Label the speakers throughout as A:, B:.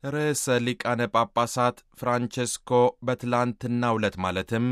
A: ርዕሰ ሊቃነ ጳጳሳት ፍራንቼስኮ በትላንትናው ዕለት ማለትም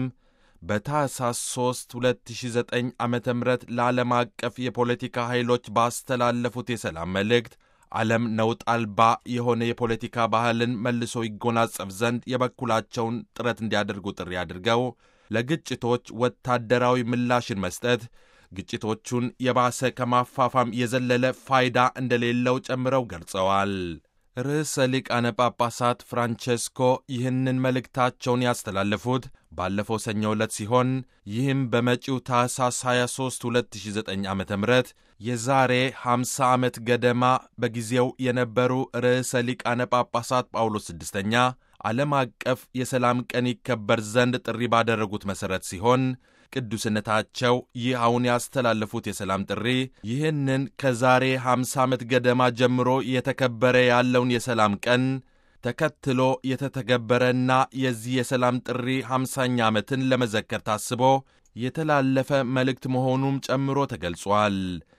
A: በታኅሳስ 3 2009 ዓ ም ለዓለም አቀፍ የፖለቲካ ኃይሎች ባስተላለፉት የሰላም መልእክት ዓለም ነውጥ አልባ የሆነ የፖለቲካ ባህልን መልሶ ይጎናጸፍ ዘንድ የበኩላቸውን ጥረት እንዲያደርጉ ጥሪ አድርገው ለግጭቶች ወታደራዊ ምላሽን መስጠት ግጭቶቹን የባሰ ከማፋፋም የዘለለ ፋይዳ እንደሌለው ጨምረው ገልጸዋል። ርዕሰ ሊቃነ ጳጳሳት ፍራንቼስኮ ይህንን መልእክታቸውን ያስተላለፉት ባለፈው ሰኞ ዕለት ሲሆን ይህም በመጪው ታኅሳስ 23 2009 ዓ ም የዛሬ 50 ዓመት ገደማ በጊዜው የነበሩ ርዕሰ ሊቃነ ጳጳሳት ጳውሎስ ስድስተኛ ዓለም አቀፍ የሰላም ቀን ይከበር ዘንድ ጥሪ ባደረጉት መሠረት ሲሆን ቅዱስነታቸው ይህ አሁን ያስተላለፉት የሰላም ጥሪ ይህንን ከዛሬ 50 ዓመት ገደማ ጀምሮ የተከበረ ያለውን የሰላም ቀን ተከትሎ የተተገበረና የዚህ የሰላም ጥሪ 50ኛ ዓመትን ለመዘከር ታስቦ የተላለፈ መልእክት መሆኑም ጨምሮ ተገልጿል።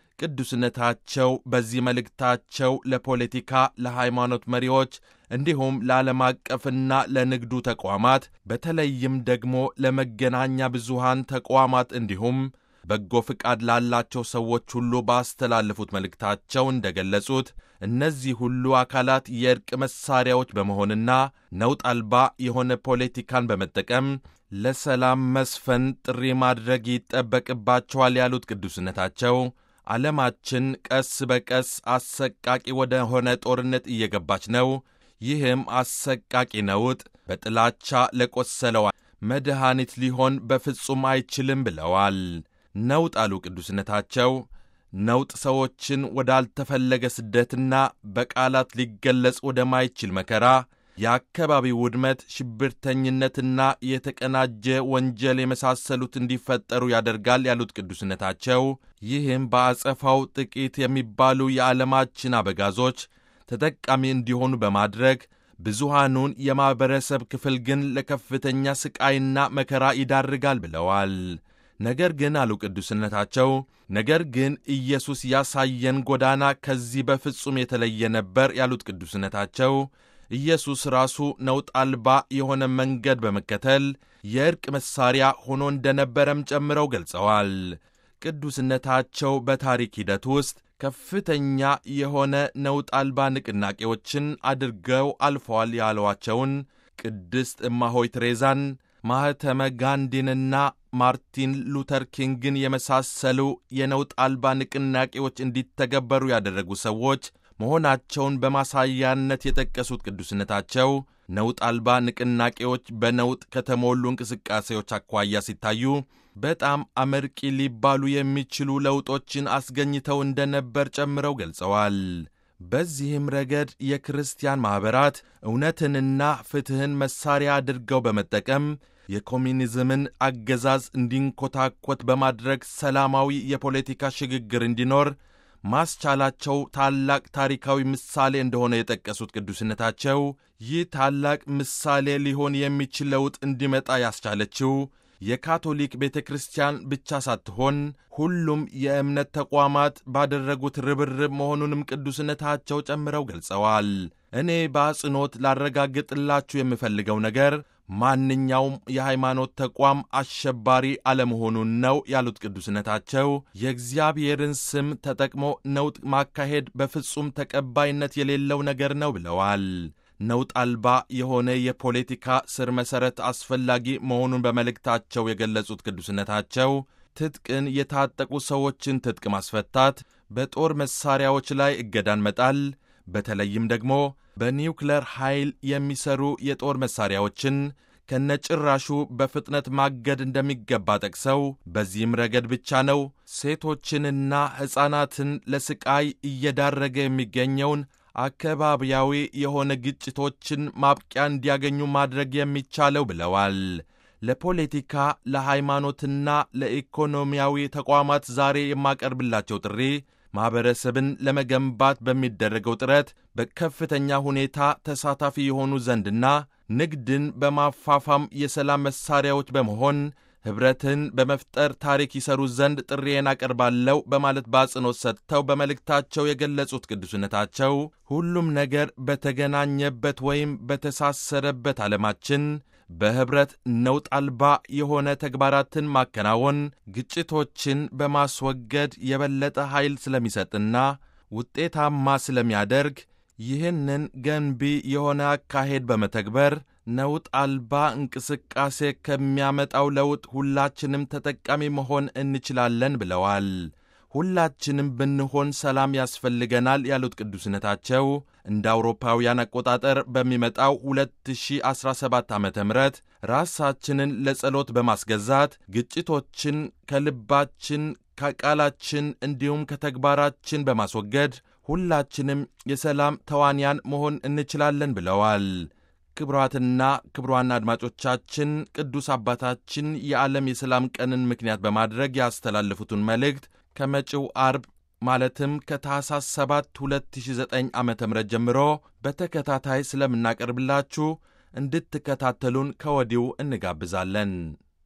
A: ቅዱስነታቸው በዚህ መልእክታቸው ለፖለቲካ፣ ለሃይማኖት መሪዎች እንዲሁም ለዓለም አቀፍና ለንግዱ ተቋማት በተለይም ደግሞ ለመገናኛ ብዙሃን ተቋማት እንዲሁም በጎ ፍቃድ ላላቸው ሰዎች ሁሉ ባስተላለፉት መልእክታቸው እንደገለጹት እነዚህ ሁሉ አካላት የእርቅ መሣሪያዎች በመሆንና ነውጥ አልባ የሆነ ፖለቲካን በመጠቀም ለሰላም መስፈን ጥሪ ማድረግ ይጠበቅባቸዋል ያሉት ቅዱስነታቸው ዓለማችን ቀስ በቀስ አሰቃቂ ወደ ሆነ ጦርነት እየገባች ነው። ይህም አሰቃቂ ነውጥ በጥላቻ ለቆሰለው መድኃኒት ሊሆን በፍጹም አይችልም ብለዋል። ነውጥ አሉ ቅዱስነታቸው፣ ነውጥ ሰዎችን ወዳልተፈለገ ስደትና በቃላት ሊገለጽ ወደማይችል መከራ፣ የአካባቢ ውድመት፣ ሽብርተኝነትና የተቀናጀ ወንጀል የመሳሰሉት እንዲፈጠሩ ያደርጋል ያሉት ቅዱስነታቸው ይህም በአጸፋው ጥቂት የሚባሉ የዓለማችን አበጋዞች ተጠቃሚ እንዲሆኑ በማድረግ ብዙሃኑን የማኅበረሰብ ክፍል ግን ለከፍተኛ ሥቃይና መከራ ይዳርጋል ብለዋል። ነገር ግን አሉ ቅዱስነታቸው፣ ነገር ግን ኢየሱስ ያሳየን ጎዳና ከዚህ በፍጹም የተለየ ነበር ያሉት ቅዱስነታቸው ኢየሱስ ራሱ ነውጥ አልባ የሆነ መንገድ በመከተል የእርቅ መሣሪያ ሆኖ እንደነበረም ጨምረው ገልጸዋል። ቅዱስነታቸው በታሪክ ሂደት ውስጥ ከፍተኛ የሆነ ነውጥ አልባ ንቅናቄዎችን አድርገው አልፈዋል ያሏቸውን ቅድስት እማሆይ ትሬዛን፣ ማኅተመ ጋንዲንና ማርቲን ሉተር ኪንግን የመሳሰሉ የነውጥ አልባ ንቅናቄዎች እንዲተገበሩ ያደረጉ ሰዎች መሆናቸውን በማሳያነት የጠቀሱት ቅዱስነታቸው ነውጥ አልባ ንቅናቄዎች በነውጥ ከተሞሉ እንቅስቃሴዎች አኳያ ሲታዩ በጣም አመርቂ ሊባሉ የሚችሉ ለውጦችን አስገኝተው እንደነበር ጨምረው ገልጸዋል። በዚህም ረገድ የክርስቲያን ማኅበራት እውነትንና ፍትሕን መሣሪያ አድርገው በመጠቀም የኮሚኒዝምን አገዛዝ እንዲንኮታኮት በማድረግ ሰላማዊ የፖለቲካ ሽግግር እንዲኖር ማስቻላቸው ታላቅ ታሪካዊ ምሳሌ እንደሆነ የጠቀሱት ቅዱስነታቸው ይህ ታላቅ ምሳሌ ሊሆን የሚችል ለውጥ እንዲመጣ ያስቻለችው የካቶሊክ ቤተ ክርስቲያን ብቻ ሳትሆን ሁሉም የእምነት ተቋማት ባደረጉት ርብርብ መሆኑንም ቅዱስነታቸው ጨምረው ገልጸዋል። እኔ በአጽንኦት ላረጋግጥላችሁ የምፈልገው ነገር ማንኛውም የሃይማኖት ተቋም አሸባሪ አለመሆኑን ነው ያሉት ቅዱስነታቸው የእግዚአብሔርን ስም ተጠቅሞ ነውጥ ማካሄድ በፍጹም ተቀባይነት የሌለው ነገር ነው ብለዋል። ነውጥ አልባ የሆነ የፖለቲካ ስር መሠረት አስፈላጊ መሆኑን በመልእክታቸው የገለጹት ቅዱስነታቸው ትጥቅን የታጠቁ ሰዎችን ትጥቅ ማስፈታት፣ በጦር መሣሪያዎች ላይ እገዳን መጣል በተለይም ደግሞ በኒውክለር ኃይል የሚሰሩ የጦር መሣሪያዎችን ከነጭራሹ በፍጥነት ማገድ እንደሚገባ ጠቅሰው በዚህም ረገድ ብቻ ነው ሴቶችንና ሕፃናትን ለስቃይ እየዳረገ የሚገኘውን አካባቢያዊ የሆነ ግጭቶችን ማብቂያ እንዲያገኙ ማድረግ የሚቻለው ብለዋል። ለፖለቲካ ለሃይማኖትና ለኢኮኖሚያዊ ተቋማት ዛሬ የማቀርብላቸው ጥሪ ማኅበረሰብን ለመገንባት በሚደረገው ጥረት በከፍተኛ ሁኔታ ተሳታፊ የሆኑ ዘንድና ንግድን በማፋፋም የሰላም መሣሪያዎች በመሆን ኅብረትን በመፍጠር ታሪክ ይሰሩ ዘንድ ጥሪዬን አቀርባለሁ በማለት በአጽንኦት ሰጥተው በመልእክታቸው የገለጹት ቅዱስነታቸው ሁሉም ነገር በተገናኘበት ወይም በተሳሰረበት ዓለማችን በኅብረት ነውጥ አልባ የሆነ ተግባራትን ማከናወን ግጭቶችን በማስወገድ የበለጠ ኃይል ስለሚሰጥና ውጤታማ ስለሚያደርግ ይህንን ገንቢ የሆነ አካሄድ በመተግበር ነውጥ አልባ እንቅስቃሴ ከሚያመጣው ለውጥ ሁላችንም ተጠቃሚ መሆን እንችላለን ብለዋል። ሁላችንም ብንሆን ሰላም ያስፈልገናል ያሉት ቅዱስነታቸው እንደ አውሮፓውያን አቆጣጠር በሚመጣው 2017 ዓ ም ራሳችንን ለጸሎት በማስገዛት ግጭቶችን ከልባችን ከቃላችን እንዲሁም ከተግባራችን በማስወገድ ሁላችንም የሰላም ተዋንያን መሆን እንችላለን ብለዋል። ክቡራትና ክቡራን አድማጮቻችን ቅዱስ አባታችን የዓለም የሰላም ቀንን ምክንያት በማድረግ ያስተላለፉትን መልእክት ከመጪው አርብ ማለትም ከታህሳስ 7 2009 ዓ ም ጀምሮ በተከታታይ ስለምናቀርብላችሁ እንድትከታተሉን ከወዲሁ እንጋብዛለን።